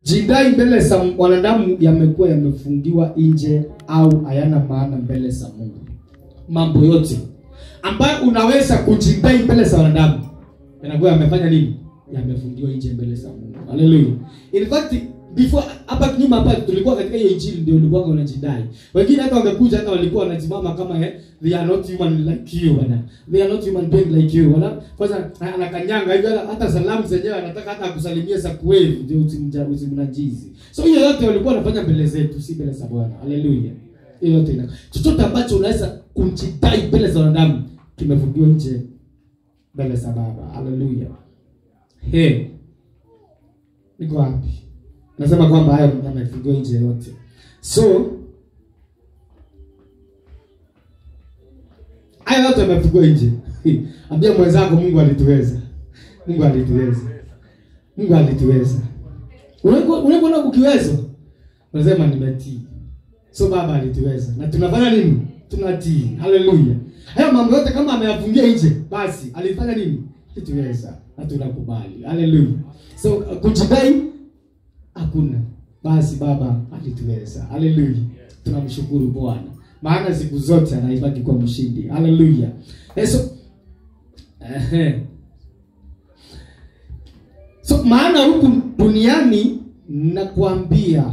jidai mbele za wanadamu yamekuwa yamefungiwa nje au hayana maana mbele za mungu mambo yote ambayo unaweza kujidai mbele za wanadamu yanakuwa yamefanya nini yamefungiwa nje mbele za mungu haleluya in fact before hapa nyuma hapa tulikuwa katika hiyo injili ndio ulikuwa unajidai wengine hata wamekuja hata walikuwa wanasimama kama eh, they are not human like you bwana they are not human being like you wala kwanza anakanyanga hivi hata- hata salamu zenyewe anataka hata akusalimie za kweli ndio usimja- usimnajizi so hiyo yote walikuwa wanafanya mbele zetu si mbele za bwana haleluya hiyo yote ina chochote ambacho unaweza kumjidai mbele za wanadamu kimefungiwa nje mbele za baba haleluya he niko wapi nasema kwamba hayo yamefungiwa nje yote so hayo yote yamefungiwa nje ambia mwenzako mungu alituweza mungu alituweza mungu alituweza Unakuwa- unakuona ukiwezwa unasema nimetii so baba alituweza na tunafanya nini tunatii haleluya hayo mambo yote kama ameyafungia nje basi alifanya nini alituweza na tunakubali haleluya so kujidai hakuna basi baba alituweza haleluya tunamshukuru bwana maana siku zote anaibaki kwa mshindi haleluya Eh, so ehe. so maana huku duniani nakwambia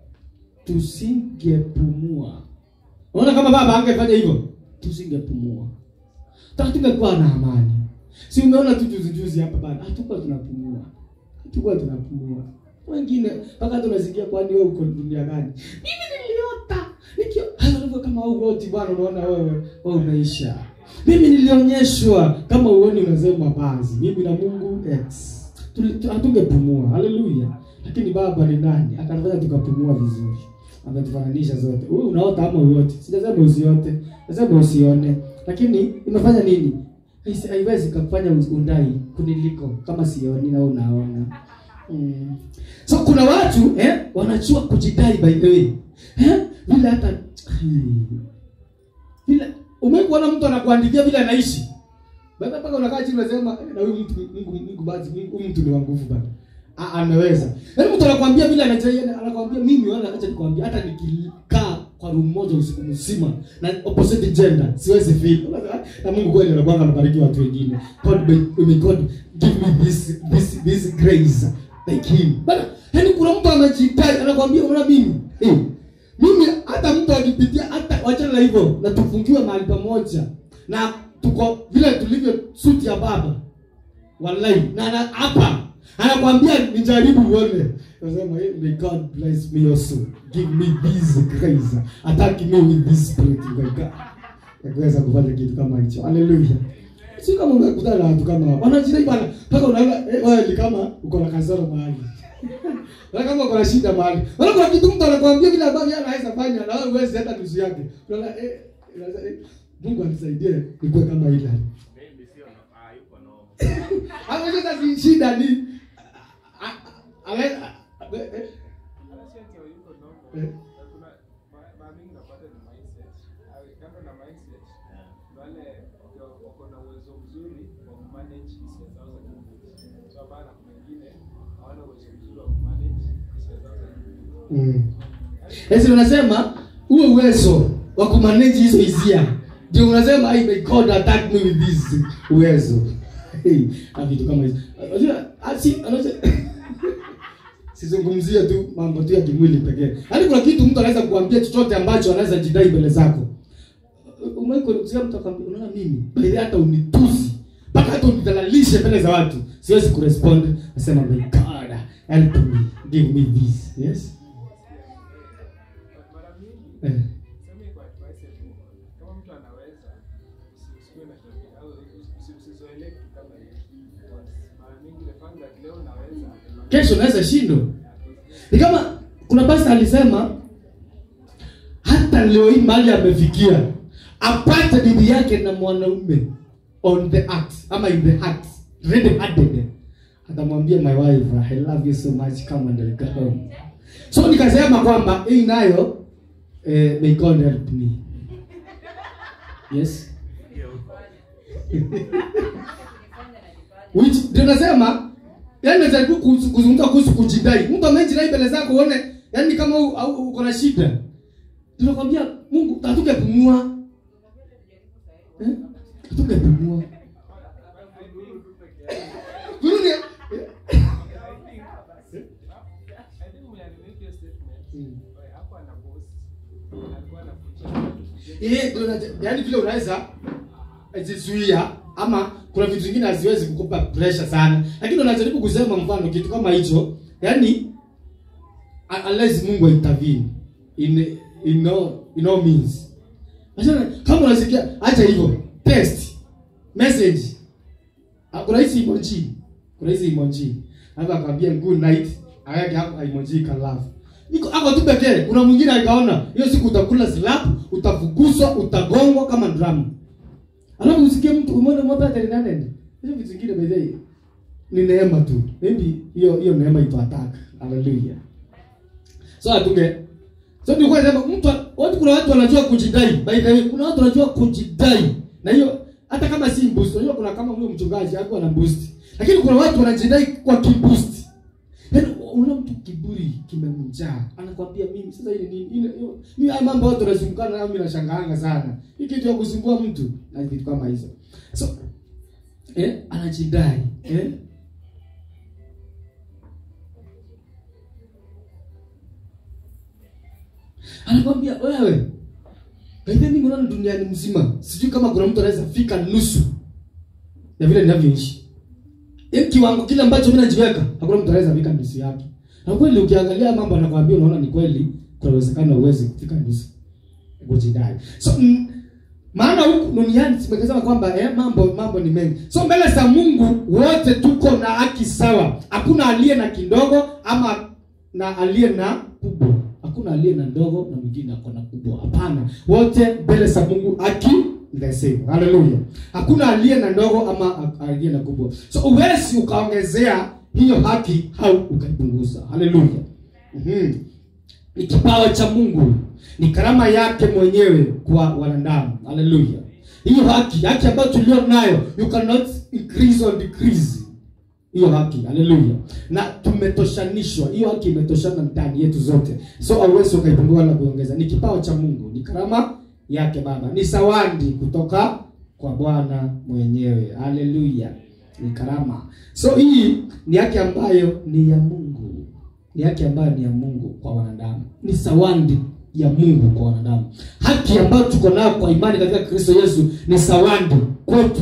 tusingepumua unaona kama baba angefanya hivyo tusingepumua Taka tungekuwa na amani si umeona tu juzi juzi hapa bana hatukuwa tunapumua hatukuwa tunapumua wengine mpaka tunasikia kwani wewe uko dunia gani mimi niliota nikio hayo ndivyo kama ugoti bwana unaona wewe wewe unaisha mimi nilionyeshwa kama uoni unasema basi mimi na Mungu X Tuli- tu- hatungepumua haleluya lakini baba ni nani akanifanya tukapumua vizuri ametufananisha zote wewe unaota ama uote sijasema usiote nasema usione lakini imefanya nini Haisi- haiwezi kufanya undai kuniliko kama sioni na wewe unaona mm. so kuna watu eh, wanajua kujidai by the way eh, vile hata vile umekuona mtu anakuandikia vile anaishi baba mpaka unakaa chini unasema "Eh, na huyu mtu Mungu Mungu basi Mungu- huyu mtu ni wa nguvu bana A- ameweza yaani mtu anakuambia vile anajaia anakuambia mimi wala acha nikwambia hata nikikaa kwa room moja usiku mzima na opposite gender siwezi feel Unasema, na Mungu kweli anakuwa anabariki watu wengine God may, may God give me this this this grace like him bana yaani kuna mtu amejidai anakuambia unaona mimi eh mimi hata mtu akipitia hata wachana na hivyo na tufungiwe mahali pamoja na tuko vile tulivyo suti ya baba wallahi na na hapa anakwambia nijaribu uone nasema hey, may god bless me also give me this grace attack me with this spirit my god yakuweza kufanya kitu kama hicho haleluya si kama unakutana na watu kama hao wanajidai bana mpaka unaona eh, wewe ni kama uko na kasoro mahali Wala kama uko na shida mahali. Wala kuna kitu mtu anakuambia vile ambavyo yeye anaweza fanya na wewe huwezi hata nusu yake. Unaona eh, unaanza, eh Mungu anisaidie nikuwe kama ile. Maybe sio no, ah, yuko no. Hapo sasa si shida ni a- a- ale a- eh, eh, Eh. mm. Esi unasema huo uwezo wa kumanage hizo hisia ndio unasema I may God attack me with this uwezo. Hey, na vitu kama hizo. Unajua asi anaweza sizungumzie tu mambo tu ya kimwili pekee. Yaani kuna kitu mtu anaweza kuambia chochote ambacho anaweza jidai mbele zako. Umeiko kusikia mtu akwambia unaona mimi bali hata unitusi mpaka hata unidhalalishe mbele za watu siwezi kurespond nasema my God help me give me this yes eh. kesho naweza shindwa ni kama kuna pasta alisema hata leo hii mahali amefikia apate bibi yake na mwanaume on the act ama in the act ready hearted atamwambia my wife i love you so much come and go home so nikasema kwamba hii nayo eh, may god help me yes which ndio nasema yaani najaribu kuhusu- kuzungumza kuhusu kujidai mtu amejidai mbele zako uone yaani kama u- au- uko na shida tunakwambia mungu hatungepumua Eh? hatungepumua Turudi. Mm. Eh, ndio na- yaani vile unaweza jizuia ama kuna vitu vingine haziwezi kukupa pressure sana lakini unajaribu kusema mfano kitu kama hicho yani un- unless mungu intervene in in no, in no means Achana, kama unasikia acha hivyo test message Ah, kuna hizi emoji kuna hizi emoji hapa akwambia good night ayake hapo emoji ka love iko hapo tu pekee kuna mwingine akaona hiyo siku utakula slap utafukuzwa utagongwa kama drum alafu usikie mtu umeona mwapa tena nane hizo vitu vingine by the way, ni neema tu maybe hiyo hiyo neema ito attack haleluya so atunge so tulikuwa nasema mtu watu kuna watu wanajua kujidai by the way kuna watu wanajua kujidai na hiyo hata kama si boost unajua kuna kama huyo mchungaji hapo ana boost lakini kuna watu wanajidai kwa kiboost yaani unaona mtu kiburi kimemjaa anakwambia mimi sasa hili nini ile hiyo- mimi haya mambo watu wanazungukana nayo mimi nashangaanga sana hii kitu ya kusumbua mtu na vitu kama hizo so eh anajidai eh anakwambia wewe Baidha mimi naona duniani mzima sijui kama kuna mtu anaweza fika nusu ya vile ninavyoishi. Yaani kiwango kile ambacho mimi najiweka, hakuna mtu anaweza fika nusu yake. Na kweli ukiangalia mambo anakwambia unaona ni kweli kuna uwezekano uweze kufika nusu. Kujidai. So mm, maana huku duniani tumekasema kwamba eh, mambo mambo ni mengi. So mbele za Mungu wote tuko na haki sawa. Hakuna aliye na kidogo ama na aliye na kubwa. Hakuna aliye na ndogo na mwingine ako na kubwa. Hapana, wote mbele za Mungu haki ni the same. Haleluya. Hakuna aliye na ndogo ama aliye na kubwa. So uwezi ukaongezea hiyo haki au ukaipunguza. Haleluya. Mhm. Ni kipawa cha Mungu, ni karama yake mwenyewe kwa wanadamu. Haleluya. Hiyo haki, haki ambayo tulio nayo, you cannot increase or decrease hiyo haki haleluya na tumetoshanishwa hiyo haki imetoshana ndani yetu zote so hauwezi ukaipungua wala kuongeza ni kipawa cha mungu ni karama yake baba ni zawadi kutoka kwa bwana mwenyewe haleluya ni karama so hii ni haki ambayo ni ya mungu ni haki ambayo ni ya mungu kwa wanadamu ni zawadi ya mungu kwa wanadamu haki ambayo tuko nayo kwa imani katika kristo yesu ni zawadi kwetu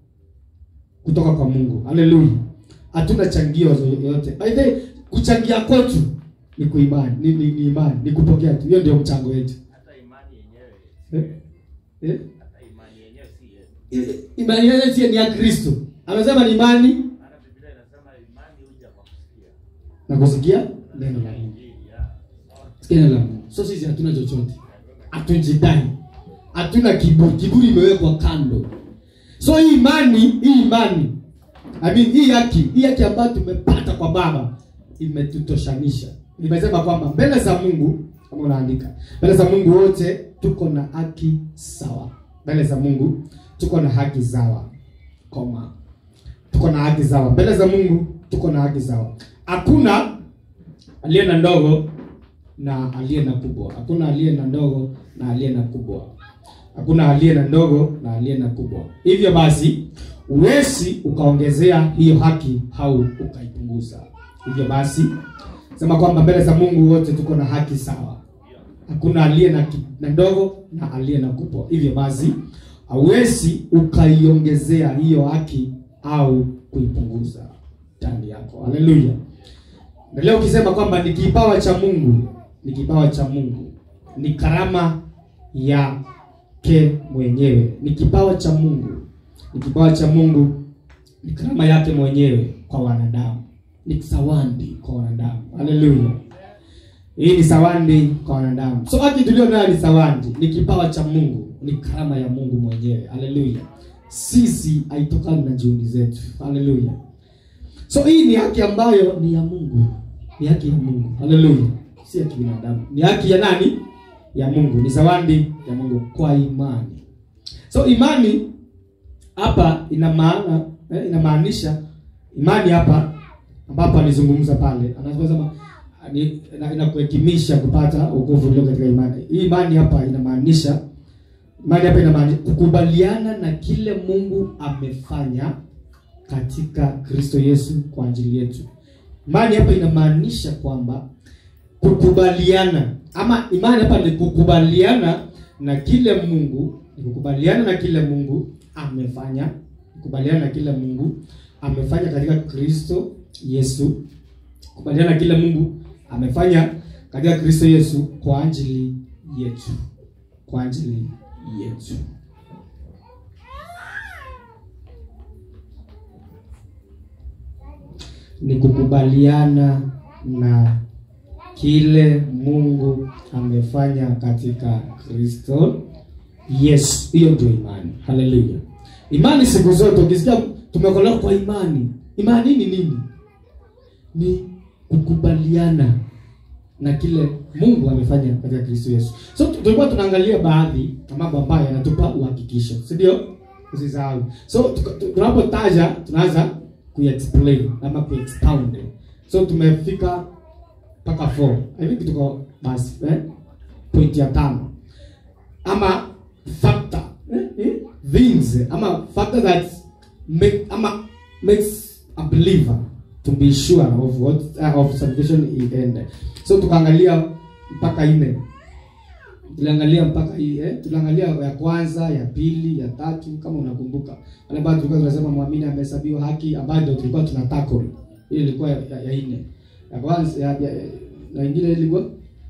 kutoka kwa mungu haleluya hatuna changio yoyote by the way, kuchangia kwetu ni kuimani ni, ni, ni imani ni kupokea tu hiyo ndio mchango wetu hata imani yenyewe eh? Eh? hata imani yenyewe si yetu I- imani yenyewe si ni ya kristo amesema ni imani maana biblia inasema imani huja kwa kusikia na kusikia neno la mungu injili ya sikia neno la mungu so sisi hatuna chochote hatujidai hatuna kiburi kiburi imewekwa kando so hii imani hii imani I mean, hii haki hii haki ambayo tumepata kwa baba imetutoshanisha nimesema kwamba mbele za mungu kama unaandika mbele za mungu wote tuko na haki sawa mbele za mungu tuko na haki sawa koma tuko na haki sawa mbele za mungu tuko na haki sawa hakuna aliye na ndogo na aliye na kubwa hakuna aliye na ndogo na aliye na kubwa hakuna aliye na ndogo na aliye na kubwa hivyo basi uwezi ukaongezea hiyo haki au ukaipunguza hivyo basi sema kwamba mbele za mungu wote tuko na haki sawa hakuna aliye na, ki- na ndogo na aliye na kubwa hivyo basi hauwezi ukaiongezea hiyo haki au kuipunguza ndani yako haleluya na leo ukisema kwamba ni kipawa cha mungu ni kipawa cha mungu ni karama yake mwenyewe ni kipawa cha mungu ni kipawa cha mungu ni karama yake mwenyewe kwa wanadamu ni zawadi kwa wanadamu haleluya hii ni zawadi kwa wanadamu so haki tulio nayo ni zawadi ni kipawa cha mungu ni karama ya mungu mwenyewe haleluya sisi haitokani na juhudi zetu haleluya so hii ni haki ambayo ni ya mungu ni haki ya mungu haleluya si ya kibinadamu ni haki ya nani ya mungu ni zawadi ya mungu kwa imani so imani hapa ina maana eh, inamaanisha imani hapa ambapo alizungumza pale anasema ni- ina- inakuhekimisha kupata wokovu ulio katika imani hii imani hapa inamaanisha imani hapa inamaanisha kukubaliana na kile mungu amefanya katika kristo yesu kwa ajili yetu imani hapa inamaanisha kwamba kukubaliana ama imani hapa ni kukubaliana na kile mungu ni kukubaliana na kile mungu amefanya kukubaliana na kile mungu amefanya katika kristo yesu kukubaliana na kile mungu amefanya katika kristo yesu kwa ajili yetu kwa ajili yetu ni kukubaliana na kile mungu amefanya katika kristo yes hiyo ndio imani haleluya imani siku zote ukisikia tumeokolewa kwa imani imani ni nini ni kukubaliana na kile mungu amefanya katika kristo yesu so tu- tulikuwa tunaangalia baadhi ya mambo ambayo yanatupa uhakikisho si ndio usisahau so tuka- tu- tunapotaja tunaanza kuexplain ama kuexpound so tumefika mpaka 4 i think tuko basi eh? point ya tano ama factor eh? eh? things ama factor that make ama makes a believer to be sure of what uh, of salvation in end so tukaangalia mpaka nne tuliangalia mpaka hii eh? tuliangalia ya kwanza ya pili ya tatu kama unakumbuka wale bado tulikuwa tunasema mwamini amehesabiwa haki ambayo ndio tulikuwa tuna tackle hiyo ilikuwa ya, ya, ya nne ya kwanza ya, ya, na ingine ilikuwa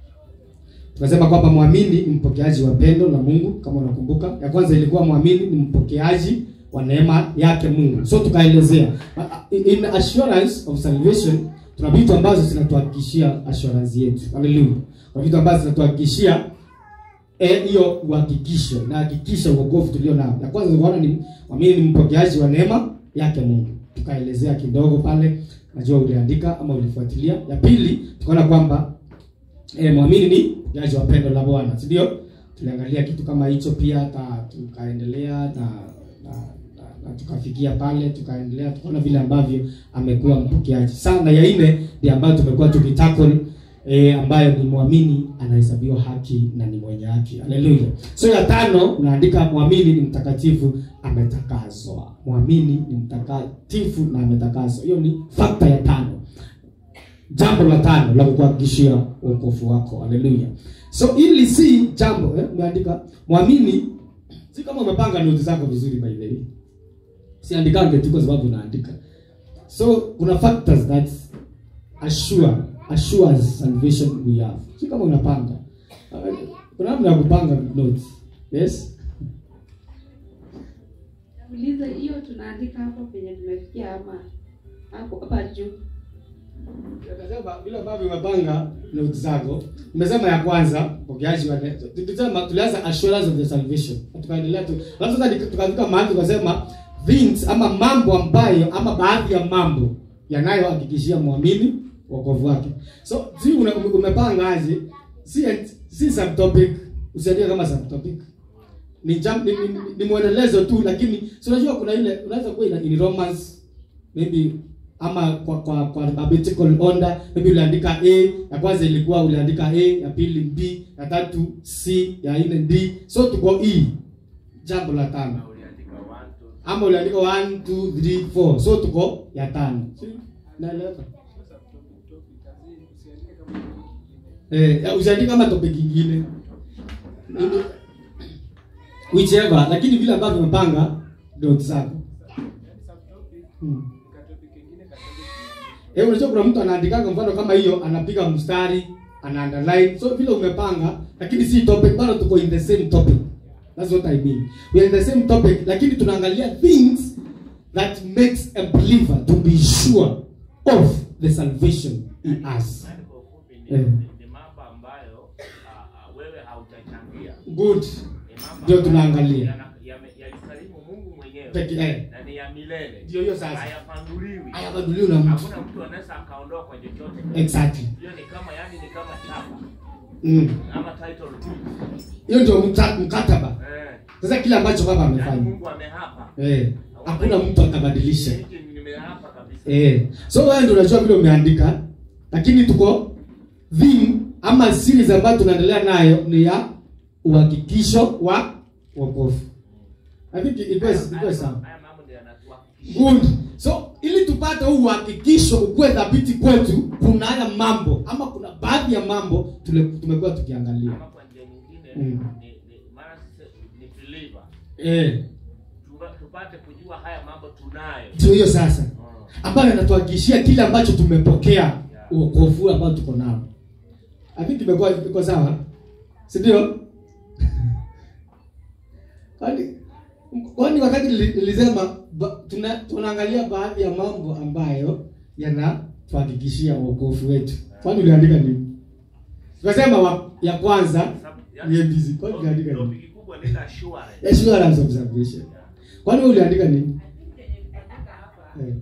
tukasema kwamba mwamini ni mpokeaji wa pendo la mungu kama unakumbuka ya kwanza ilikuwa mwamini ni mpokeaji wa neema yake mungu so tukaelezea Uh, in assurance of salvation tuna vitu ambazo zinatuhakikishia assurance yetu haleluya kuna vitu ambazo zinatuhakikishia eh, hiyo uhakikisho na hakikisha uokovu tulio nao ya kwanza tukaona ni mwamini ni mpokeaji wa neema yake mungu tukaelezea kidogo pale najua uliandika ama ulifuatilia ya pili tukaona kwamba eh, mwamini ni mpokeaji wa pendo la bwana si ndio tuliangalia kitu kama hicho pia hata tukaendelea na, na, na, na tukafikia pale tukaendelea tukaona vile ambavyo amekuwa mpokeaji sana ya nne ndio ambayo tumekuwa tukitakol e, ambayo ni mwamini anahesabiwa haki na ni mwenye haki haleluya so ya tano unaandika mwamini ni mtakatifu ametakazwa mwamini ni mtakatifu na ametakazwa hiyo ni fakta ya tano jambo la tano la kukuhakikishia uokovu wako haleluya so ili si jambo eh, umeandika mwamini si kama umepanga noti zako vizuri by the way siandikange tu kwa sababu unaandika so kuna factors that assure assures salvation we have si kama unapanga Uh, kuna namna ya kupanga notes yes Uliza hiyo tunaandika hapo penye tumefikia ama hapo hapa juu. Akasema vile ambavyo umepanga notes zako umesema ya kwanza pokeaji wa ne- tulisema tulianza assurance of the salvation Na tukaendelea tu alafu sasa nika- tukafika mahali tukasema things ama mambo ambayo ama baadhi ya mambo yanayohakikishia mwamini wokovu wake so si una- ume- umepanga aje si si subtopic usiandike kama subtopic ni, jam, ni, ni, ni, ni mwendelezo tu lakini si unajua kuna ile unaweza kuwa ina- in romance maybe ama kwa kwa kwa alphabetical order maybe uliandika a ya kwanza ilikuwa uliandika a ya pili b ya tatu c ya nne d so tuko e jambo la tano Na uliandika one, two, ama uliandika 1 2 3 4 so tuko ya tano naeleweka eh ya- usiandike kama topic nyingine whichever lakini vile ambavyo umepanga notes zako hmm. Eh, unajua kuna mtu anaandikaga mfano kama hiyo anapiga mstari ana underline so vile umepanga lakini si topic bado tuko in the same topic that's what i mean we are in the same topic lakini tunaangalia things that makes a believer to be sure of the salvation in us yaani kwa ufupi ni, Eh. ni, ni mambo ambayo ah, ah, wewe haujachangia. good Ni mambo Ndio ambayo tunaangalia. yana- yame- Yalisalimu Mungu mwenyewe peke eh na ni ya milele. Ndio hiyo sasa. Hayapanduliwi. hayabaduliwa na mtu Hakuna mtu anaweza akaondoa kwa chochote. exactly Hiyo ni kama yani ni kama chapa mm. ama title deed. hiyo ndio mta- mkataba Eh. sasa kile ambacho baba Yaani amefanya Mungu amehapa. eh hakuna mtu atabadilisha Hiki nimehapa kabisa. Eh. So wewe ndio unajua vile umeandika, lakini tuko theme ama series ambayo tunaendelea nayo ni ya uhakikisho wa wokovu. I think it was it was sawa. Haya mambo ndio yanatuhakikishia. Good. So ili tupate huu uhakikisho ukuwe dhabiti kwetu, kuna haya mambo ama kuna baadhi ya mambo tule- tumekuwa tukiangalia. Ama kwa njia nyingine Mm. ni ni maana sisi ni believer. Eh, Tuba- Tupate kujua haya mambo tunayo. ndio hiyo sasa Mm. ambayo inatuhakikishia kile ambacho tumepokea uokovu ambao tuko nao. I think imekuwa iko sawa, si ndio? Kwani kwani wakati nili- nilisema ba, tuna, tunaangalia baadhi ya mambo ambayo yanatuhakikishia uokovu wetu. Kwani uliandika nini? Tukasema wa, ya kwanza Sababu- ni yaani, ABC. Kwani uliandika nini? topic kubwa ni la assurance. Assurance of salvation. Kwani wewe uliandika nini? Eh.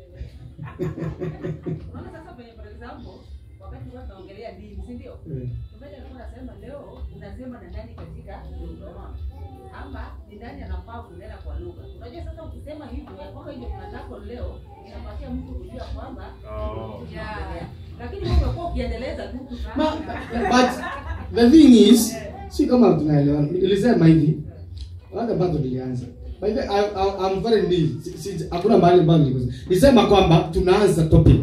Unaona sasa kwenye for example, wakati tulikuwa tunaongelea dini, si ndio? Eh. Mchungaji alikuwa anasema leo unasema na nani katika lugha ama ni nani anafaa kunena kwa lugha. Unajua sasa ukisema hivyo ya kwamba hiyo tunataka leo inapatia mtu kujua kwamba Oh. ya lakini wewe umekuwa ukiendeleza tu Ma, but the thing is, si kama tunaelewana. Nilisema hivi, wanda bado nilianza. By the I, I, I'm very new. Si- si- Hakuna mahali ambapo nilikosa. Nilisema kwamba tunaanza topic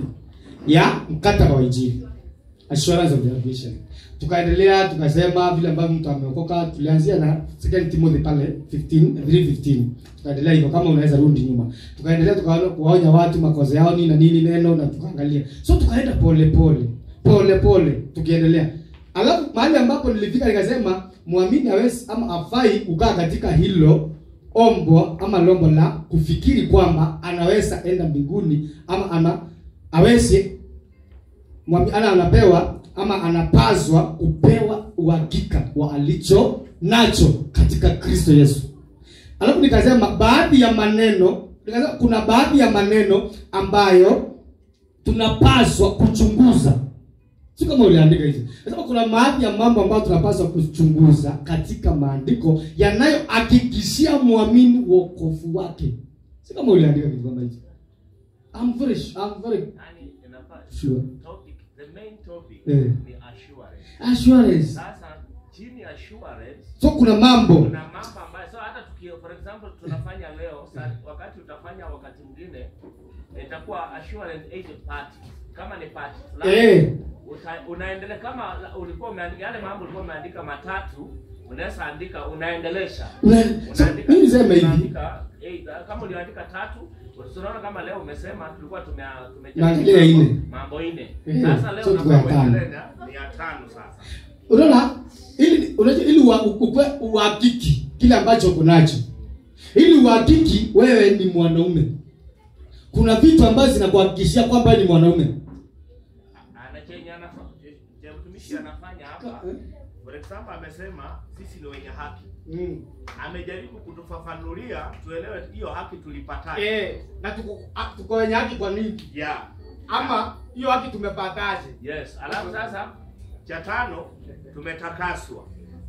ya mkataba wa injili. Assurance of salvation. Tukaendelea tukasema vile ambavyo mtu ameokoka, tulianzia na 2 Timothy pale 15 3:15. Tukaendelea hivyo kama unaweza rudi nyuma. Tukaendelea tukaona kuwaonya watu makosa yao nini na nini neno na tukaangalia. So tukaenda pole pole. Pole pole tukiendelea. Alafu mahali ambapo nilifika nikasema muamini hawezi ama afai kukaa katika hilo ombo ama lombo la kufikiri kwamba anaweza enda mbinguni ama ana aweze mwami- ana anapewa ama anapaswa kupewa uhakika wa alicho nacho katika Kristo Yesu. Alafu nikasema baadhi ya maneno, nikasema kuna baadhi ya maneno ambayo tunapaswa kuchunguza. Si kama uliandika hizi. Nasema kuna baadhi ya mambo ambayo tunapaswa kuchunguza katika maandiko yanayohakikishia muamini wokovu wake. Si kama uliandika kitu kama hicho. I'm very I'm very Yaani inafaa Sure. topic the main topic Eh. ni assurance. assurance. Sasa chini ya assurance So kuna mambo kuna mambo ambayo so hata tuki for example tunafanya leo sa, wakati utafanya wakati mwingine itakuwa assurance agent party kama ni party fulani eh uta, unaendelea kama la- ulikuwa umeandika yale mambo ulikuwa umeandika matatu unaweza andika unaendelesha una- so, unaandika mimi niseme hivi unaandika either kama uliandika tatu tunaona kama leo umesema tulikuwa tume Naangalia tumejadili nne. mambo nne Eh, sasa leo so tuko ya unafaa tano. uendelee na- ni ya tano sasa unaona ili unajua ili ua- ukue uhakiki kile ambacho uko nacho ili uhakiki wewe ni mwanaume kuna vitu ambazo zinakuhakikishia kwamba wewe ni mwanaume ana chenye anafanya je mtumishi anafanya hapa for example amesema sisi ni wenye haki mm. amejaribu kutufafanulia tuelewe hiyo haki tulipataje eh na tuko a- tuko wenye haki kwa nini yeah ama hiyo haki tumepataje yes alafu sasa cha tano tumetakaswa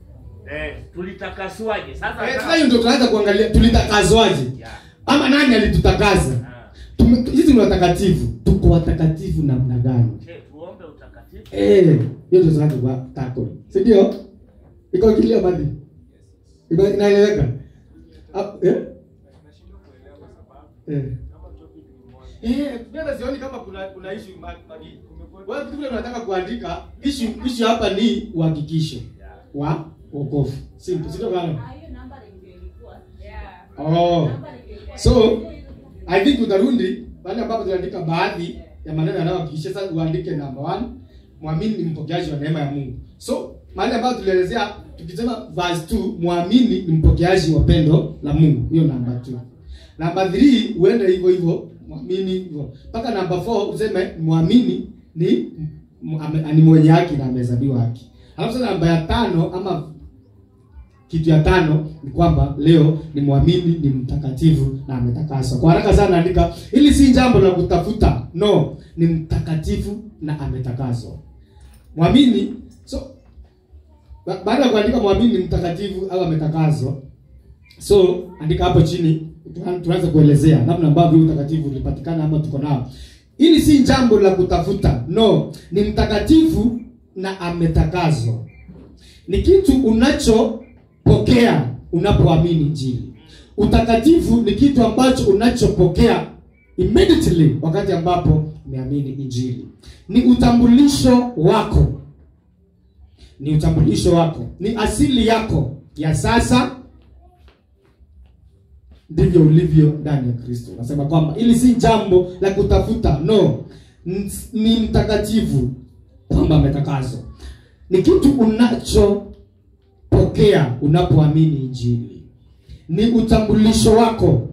eh tulitakaswaje sasa eh, sasa hiyo ndio tunaanza kuangalia tulitakazwaje yeah ama nani alitutakaza Ah. Tume- sisi ni watakatifu tuko watakatifu namna gani je tuombe utakatifu Eh, hiyo ndio tunataka kwa tackle. Si ndio? Iko kilio badi. Iko inaeleweka. Ah, eh? Eh. Eh, mimi sioni kama kuna kuna issue badi. Wewe kitu kile unataka kuandika, issue issue hapa ni uhakikisho yeah wa wokovu. Simple, sio kana. hiyo namba ndio ilikuwa. Oh. Namba ndio ilikuwa. So, I think utarundi pale ambapo tunaandika baadhi ya maneno yanayohakikisha sasa uandike number one, mwamini ni mpokeaji wa neema ya Mungu. So, mahali ambapo tulielezea tukisema verse 2, mwamini ni mpokeaji wa pendo la Mungu. Hiyo number 2. Number 3 uende hivyo hivyo, mwamini hivyo. Mpaka number 4 useme mwamini ni m- ame- ni mwenye haki na amehesabiwa haki. Alafu sasa namba ya tano ama kitu ya tano ni kwamba leo ni mwamini ni mtakatifu na ametakaswa kwa haraka sana andika hili si jambo la kutafuta no ni mtakatifu na ametakaswa mwamini so ba- baada ya kuandika mwamini ni mtakatifu au ametakaswa so andika hapo chini Tuan- tuanze kuelezea namna ambavyo utakatifu ulipatikana ama tuko nao hili si jambo la kutafuta no ni mtakatifu na ametakazwa ni kitu unachopokea unapoamini injili utakatifu ni kitu ambacho unachopokea immediately wakati ambapo umeamini injili ni utambulisho wako ni utambulisho wako ni asili yako ya sasa ndivyo ulivyo ndani ya kristo nasema kwamba ili si jambo la kutafuta no N- ni mtakatifu kwamba ametakazwa ni kitu unachopokea unapoamini injili ni utambulisho wako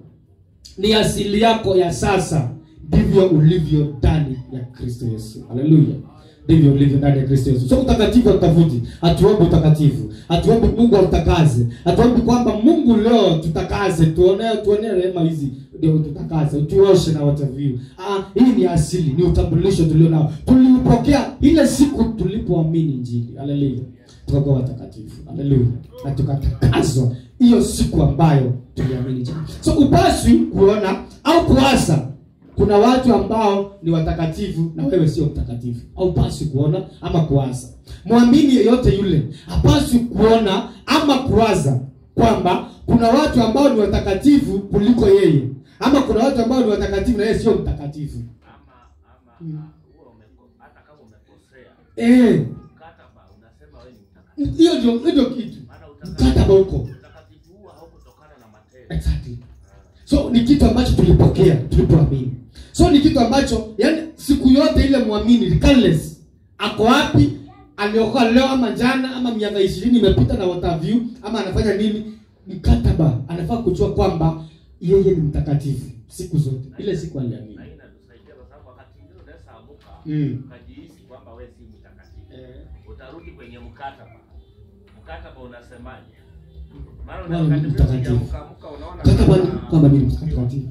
ni asili yako ya sasa ndivyo ulivyo ndani ya kristo yesu haleluya ndivyo ulivyo ndani ya kristo yesu so utakatifu hatutafuti hatuombi utakatifu hatuombi mungu autakaze hatuombi kwamba mungu leo tutakaze tuonee tuonee rehema hizi ndio tutakaze tuoshe na wataviu ah, hii ni asili ni utambulisho tulio nao tuliupokea ile siku tulipoamini injili haleluya tukakuwa watakatifu haleluya na tukatakazwa hiyo siku ambayo tuliamini injili so upaswi kuona au kuasa kuna watu ambao ni watakatifu na wewe sio mtakatifu haupaswi kuona ama kuwaza mwamini yeyote yule hapaswi kuona ama kuwaza kwamba kuna watu ambao ni watakatifu kuliko yeye ama kuna watu ambao ni watakatifu na yeye sio mtakatifu ama ama Mm. ah, huwa umeko- hata kama umekosea Eh, mkataba unasema wewe ni mtakatifu hiyo ndio hiyo ndio kitu maana mkataba huko utakatifu huo haukutokana na matendo exactly so ni kitu ambacho tulipokea tulipoamini so ni kitu ambacho yani siku yote ile mwamini regardless ako wapi aliokoa leo ama jana ama miaka ishirini imepita na watavyu ama anafanya nini mkataba anafaa kujua kwamba yeye ni mtakatifu siku zote ile siku aliamini na hii inatusaidia kwa sababu wakati mwingine unaweza amuka Mm. ukajihisi kwamba wewe si mtakatifu Eh, utarudi kwenye mkataba mkataba unasemaje maana Wewe una ni wakati mwingine mtakatifu. ukiamka amka unaona mkataba ni kama- kwamba mimi ni mtakatifu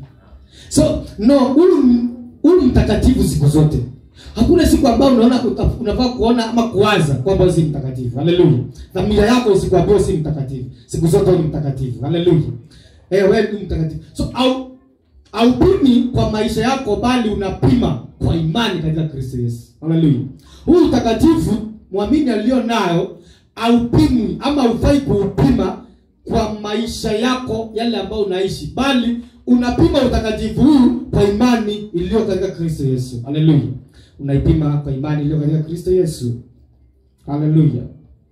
so no huyu huyu mtakatifu siku zote hakuna siku ambayo unaona uta- unafaa kuona ama kuwaza kwamba wewe si mtakatifu haleluya dhamira yako isikuambia wewe si mtakatifu siku zote wewe ni mtakatifu haleluya eh wewe ni mtakatifu so au haupimi kwa maisha yako bali unapima kwa imani katika kristo yesu haleluya huu utakatifu mwamini aliyo nayo haupimwi ama haufai kuupima kwa maisha yako yale ambayo unaishi bali unapima utakatifu huu kwa imani iliyo katika kristo yesu haleluya unaipima kwa imani iliyo katika kristo yesu haleluya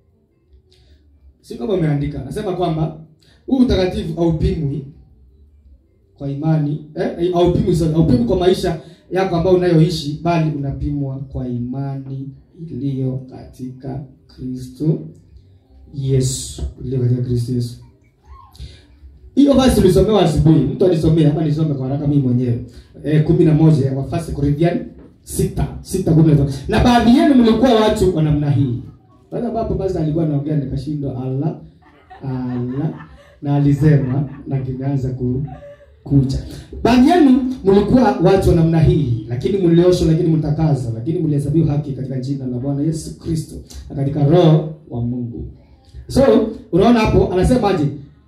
si kama umeandika nasema kwamba huu utakatifu haupimwi kwa imani eh, haupimwi sorry, haupimwi kwa maisha yako ambayo unayoishi bali unapimwa kwa imani iliyo katika kristo yesu iliyo katika kristo yesu hiyo basi tulisomewa asubuhi mtu alisomea ama nisome kwa haraka mimi mwenyewe eh, kumi na moja wa First Corinthians sita sita kumi na tano na baadhi yenu mlikuwa watu wa namna hii pale ambapo basi alikuwa anaongea nikashindwa ala ala na alisema na kimeanza ku kucha baadhi yenu mlikuwa watu wa namna hii lakini mlioshwa lakini mtakazwa lakini mlihesabiwa haki katika jina la bwana yesu kristo na katika roho wa mungu so unaona hapo anasemaje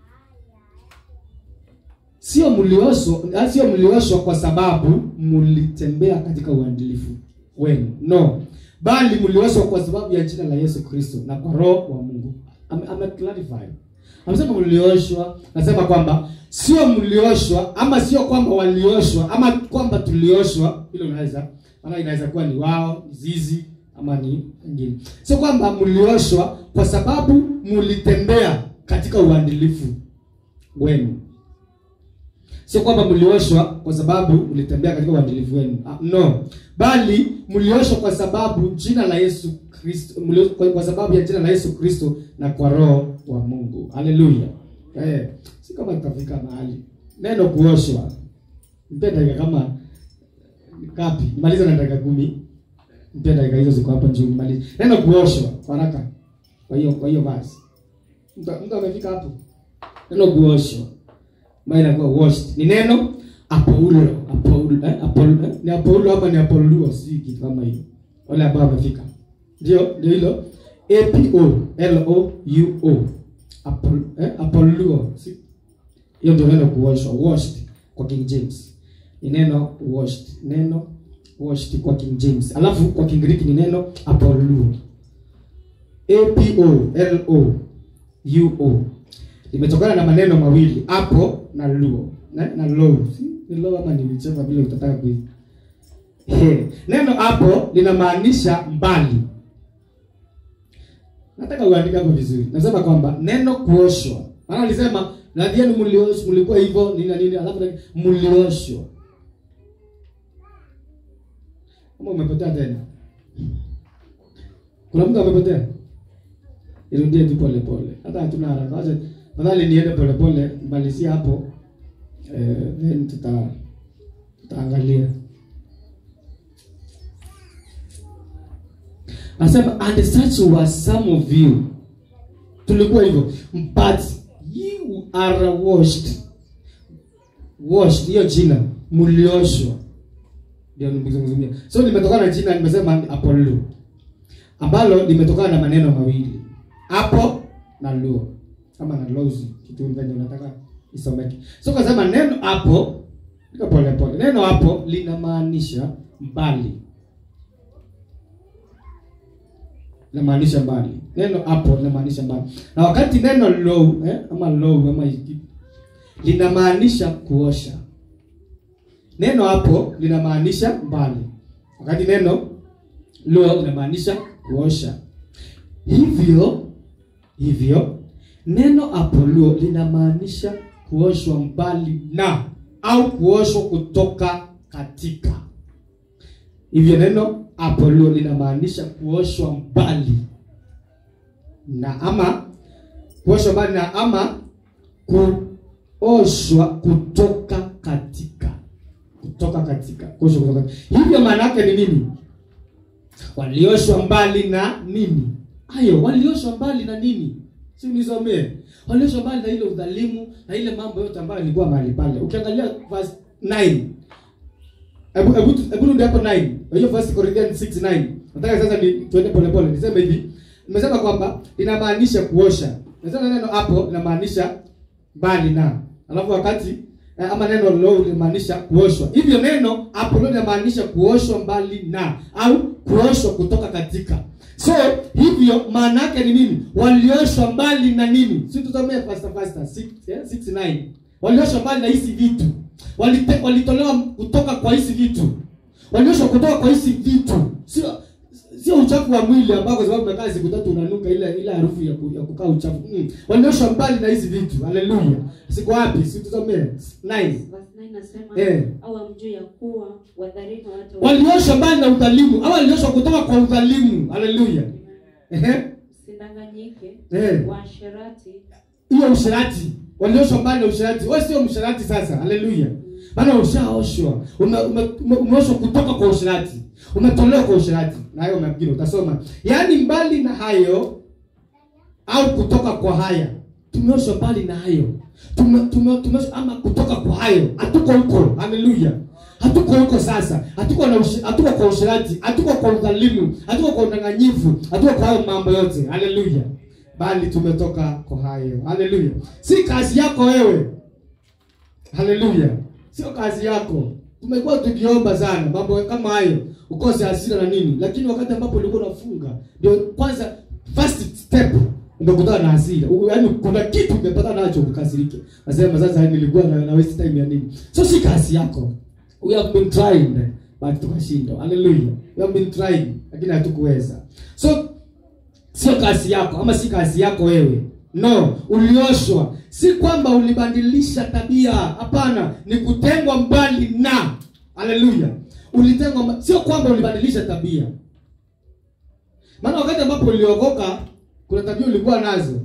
sio mlioshwa sio mlioshwa kwa sababu mlitembea katika uadilifu wenu no bali mlioshwa kwa sababu ya jina la yesu kristo na kwa roho wa mungu ame, ame clarify amesema mlioshwa nasema kwamba sio mlioshwa ama sio kwamba walioshwa ama kwamba tulioshwa hilo unaweza maana inaweza kuwa ni wao zizi ama ni wengine sio kwamba mlioshwa kwa sababu mlitembea katika uadilifu wenu sio kwamba mlioshwa kwa sababu mlitembea katika uadilifu wenu Ah, no bali mlioshwa kwa sababu jina la yesu kristo mlio- kwa, kwa sababu ya jina la yesu kristo na kwa roho wa mungu haleluya eh, si kama tutafika mahali neno kuoshwa mpe dakika kama ngapi maliza na dakika kumi mpe dakika hizo ziko hapa juu maliza neno kuoshwa kwa haraka kwa hiyo kwa hiyo basi mtu mtu amefika hapo neno kuoshwa ambayo inakuwa washed ni neno apoulo apoulo eh, apoulo eh, ni apoulo ama ni apoluo si kitu kama hiyo wale ambao wamefika ndio ndio hilo a p o l o u o apol eh, apoluo si hiyo ndio neno kuoshwa washed kwa king james ni neno washed neno washed kwa king james alafu kwa kingiriki ni neno apoluo apolo uo limetokana na maneno mawili apo na luo na, na lo Si, ni lo ama nilicheza vile utataka kui He. neno hapo linamaanisha mbali nataka uandike hapo vizuri nasema kwamba neno kuoshwa maana alisema nadhi yenu mliosh- mlikuwa hivyo nini na nini alafu na- mlioshwa kama umepotea tena kuna mtu amepotea irudie tu pole pole hata hatuna haraka wacha nadhani niende pole pole malizia hapo eh, then tuta tutaangalia Anasema and such were some of you. Tulikuwa hivyo. But you are washed. Washed hiyo jina mlioshwa. Ndio nimezungumzia. So limetokana na jina nimesema Apollo. Ambalo limetokana na maneno mawili. Apo na luo. Kama na lozi kitu venye unataka isomeke. So kasema neno hapo liko pole pole. Neno hapo linamaanisha mbali. linamaanisha mbali neno hapo linamaanisha mbali na wakati neno low eh, ama low ama hiki linamaanisha kuosha neno hapo linamaanisha mbali wakati neno low linamaanisha kuosha hivyo hivyo neno apoluo linamaanisha kuoshwa mbali na au kuoshwa kutoka katika hivyo neno apoluo linamaanisha kuoshwa mbali na ama kuoshwa mbali na ama kuoshwa kutoka katika kutoka katika kuoshwa kutoka hivyo maana yake ni nini walioshwa mbali na nini hayo walioshwa mbali na nini si unisomee walioshwa mbali na ile udhalimu na ile mambo yote ambayo ilikuwa mahali pale ukiangalia verse 9 hebu hebu tu- hebu rudi hapo 9 hiyo first Corinthians 6:9 nataka sasa ni tuende pole pole niseme hivi nimesema kwamba inamaanisha kuosha nasema neno hapo linamaanisha mbali na alafu wakati eh, ama neno low linamaanisha kuoshwa hivyo neno hapo ndio linamaanisha kuoshwa mbali na au kuoshwa kutoka katika so hivyo maana yake ni nini walioshwa mbali na nini si tusomee faster faster 6 eh, 6 9 walioshwa mbali na hizi vitu Walite, walitolewa kutoka kwa hizi vitu walioshwa kutoka kwa hizi vitu sio sio uchafu wa mwili ambao kwa sababu umekaa siku tatu unanuka ile ile harufu ya, ku, ya kukaa uchafu mm. walioshwa mbali na hizi vitu haleluya siko wapi si tusomee 9 Verse 9 nasema Eh. au hamjui ya kuwa wadhalimu hata walioshwa mbali na udhalimu au walioshwa kutoka kwa udhalimu haleluya ehe msidanganyike Eh. waasherati hiyo usherati walioshwa mbali na usherati wewe sio msherati sasa haleluya maana ushaoshwa ume, ume, ume, umeoshwa kutoka kwa usherati umetolewa kwa usherati na hayo mengine utasoma yaani mbali na hayo au kutoka kwa haya tumeoshwa mbali na hayo tume, tume, tumeoshwa ama kutoka kwa hayo hatuko huko haleluya hatuko huko sasa hatuko na ushi, hatuko kwa usherati hatuko kwa udhalimu hatuko kwa udanganyifu hatuko kwa hayo mambo yote haleluya bali tumetoka kwa hayo haleluya si kazi yako wewe haleluya sio kazi yako tumekuwa tukiomba sana mambo kama hayo ukose hasira na nini lakini wakati ambapo ulikuwa unafunga ndio kwanza first step umekutana na hasira U- yaani kuna kitu umepata nacho ukasirike nasema sasa nilikuwa na, na waste time ya nini so si kazi yako we have been trying but tukashindwa haleluya we have been trying lakini hatukuweza so sio kazi yako ama si kazi yako wewe no ulioshwa si kwamba ulibadilisha tabia hapana ni kutengwa mbali na haleluya ulitengwa mba- sio kwamba ulibadilisha tabia maana wakati ambapo uliokoka kuna tabia ulikuwa nazo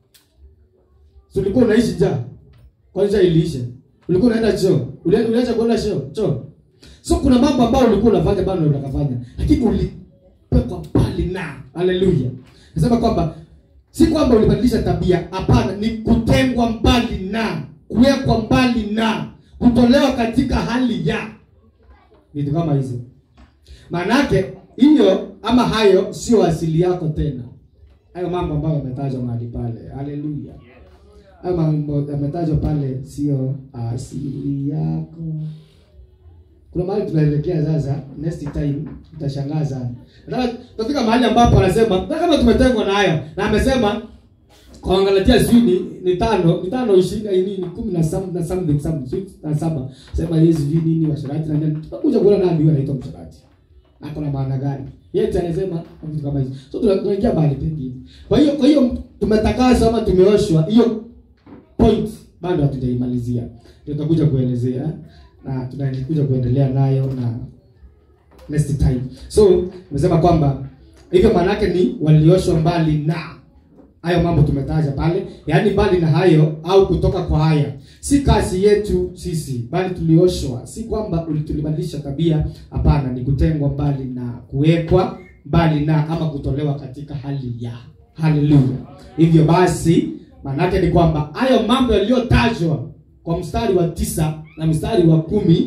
so ulikuwa unaishi njaa kwanza iliisha ulikuwa unaenda choo Uli- uliacha kuenda choo choo so kuna mambo ambayo ulikuwa unafanya bado unakafanya lakini ulipekwa mbali na haleluya nasema kwamba si kwamba ulibadilisha tabia hapana ni kutengwa mbali na kuwekwa mbali na kutolewa katika hali ya vitu kama hizo maanake hiyo ama hayo sio asili yako tena hayo mambo ambayo yametajwa mahali pale haleluya hayo mambo yametajwa pale sio asili yako kuna mahali tunaelekea sasa next time utashangaa sana nataka tutafika mahali ambapo anasema hata kama tumetengwa na hayo na amesema kwa Wagalatia sijui ni, ni tano ni tano ishirini na nini kumi na some, na something something sijui na saba sema yeye sijui nini washarati na nini tutakuja kuona nani huyo anaitwa msharati ako na maana gani yeye anasema vitu kama hizo so tuna- tunaingia mahali pengine kwa hiyo kwa hiyo tumetakaswa ama tumeoshwa hiyo point bado hatujaimalizia Ndio tutakuja kuelezea na tunakuja kuendelea nayo na next time so nimesema kwamba hivyo maanake ni walioshwa mbali na hayo mambo tumetaja pale yaani mbali na hayo au kutoka kwa haya si kazi yetu sisi bali tulioshwa si kwamba uli- tulibadilisha tabia hapana ni kutengwa mbali na kuwekwa mbali na ama kutolewa katika hali ya haleluya hivyo basi maanake ni kwamba hayo mambo yaliyotajwa kwa mstari wa tisa na mstari wa kumi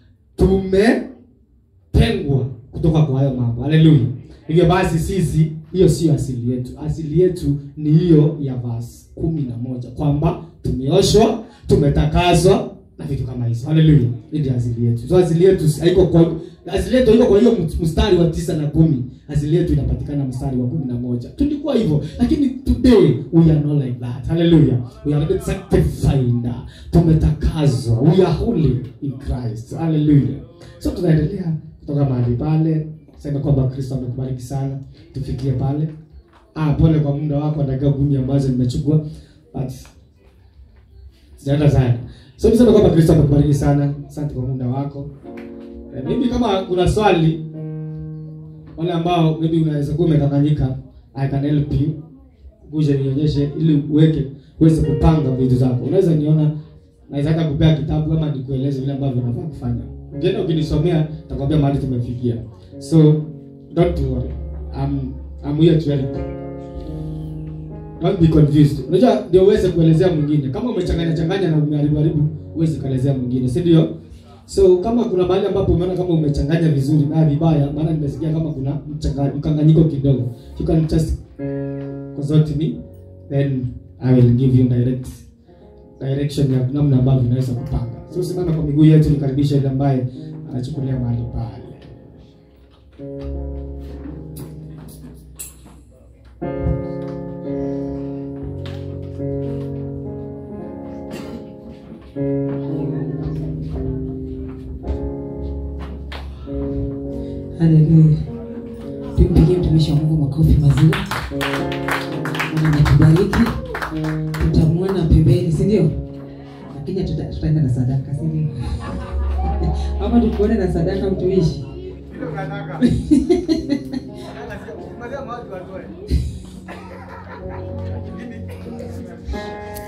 tumetengwa kutoka kwa hayo mambo haleluya hivyo basi sisi hiyo sio asili yetu asili yetu ni hiyo ya verse kumi na moja kwamba tumeoshwa tumetakazwa na vitu kama hizo haleluya hii ndio asili yetu so asili yetu haiko kwa asili yetu haiko kwa hiyo mstari wa tisa na kumi asili yetu inapatikana mstari wa kumi na moja tulikuwa hivyo lakini today we are not like that haleluya we are sanctified tumetakazwa we are holy in christ haleluya so tunaendelea kutoka mahali pale sema kwamba kristo amekubariki sana tufikie pale ah pole kwa muda wako dakika kumi ambazo nimechukua but sijaenda sana so niseme kwamba kristo amekubariki sana asante kwa muda wako eh, mimi kama kuna swali wale ambao maybe unaweza kuwa umekanganyika i can help you kuja nionyeshe ili uweke uweze kupanga vitu zako unaweza niona naweza hata kupea kitabu ama nikueleze vile ambavyo unafaa kufanya ukienda ukinisomea takwambia mahali tumefikia so don't worry I'm, I'm here to help don't be confused unajua ndio uweze kuelezea mwingine kama umechanganya changanya na umeharibu haribu uweze kuelezea mwingine si ndio so kama kuna mahali ambapo umeona kama umechanganya vizuri na vibaya maana nimesikia kama kuna mchanga- mkanganyiko kidogo you can just consult me then i will give you direct direction ya namna ambavyo unaweza kupanga so simama kwa miguu yetu nikaribisha yule ambaye anachukulia mahali pale Haleluya. Tumpigie mtumishi wa Mungu makofi mazuri. Mungu ametubariki. Tutamwona pembeni, si ndio? Lakini tuta- tutaenda na sadaka, si ndio? Ama tukuone na sadaka mtumishi. Vile unataka. Unataka sio- umaliza mahali watoe.